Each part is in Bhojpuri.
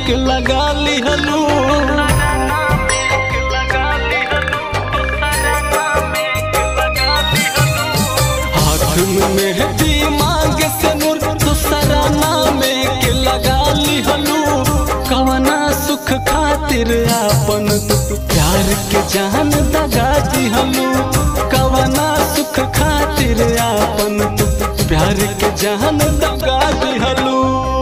के लगा लिहलू हाथ में मेहंदी मांग से नूर दूसरा नाम के लगा लिहलू कवना सुख खातिर आपन तू प्यार के जान दगा दिहलू कवना सुख खातिर आपन तू प्यार के जान दगा दिहलू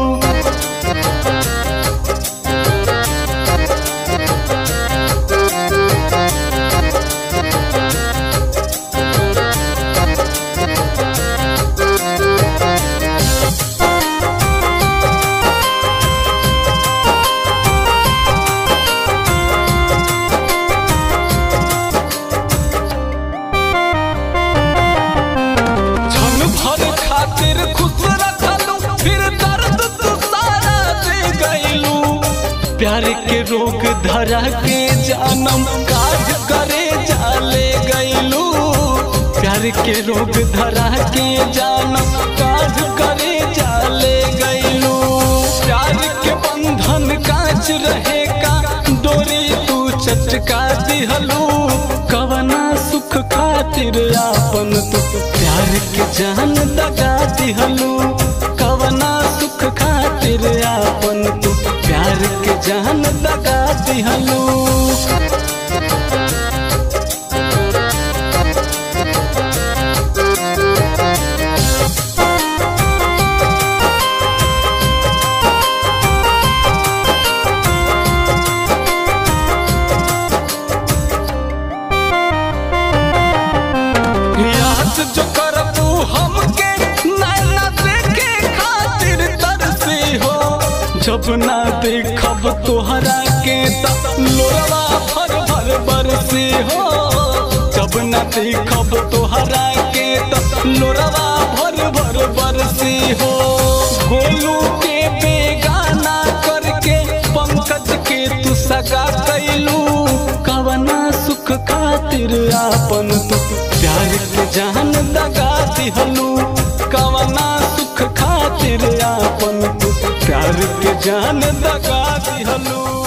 क्षण भर खातिर खुश रखलू फिर दर्द तू सारा दे गईलू प्यार के रोग धरा के जानम काज करे जाले गईलू प्यार के रोग धरा के जानम काज करे जाले गईलू प्यार के बंधन कांच रहे का डोरी तू चटका दिहलू कवना सुख खातिर आपन तू प्यार के जान दगा दिहलू कवना सुख खातिर आपन तू प्यार के जान दगा दिहलू याद जो करबू हमके नैना देखे खातिर तरसी हो जब ना देखब तोहरा के त लोरवा भर भर बरसी हो जब ना देखब तोहरा के त लोरवा भर भर बरसी हो गोलू के बेगाना करके पंकज के तू सगा कैलू कवना सुख खातिर आपन तू प्यार के जान दगा दिहलू कवना सुख खातिर आपन तू प्यार के जान दगा दिहलू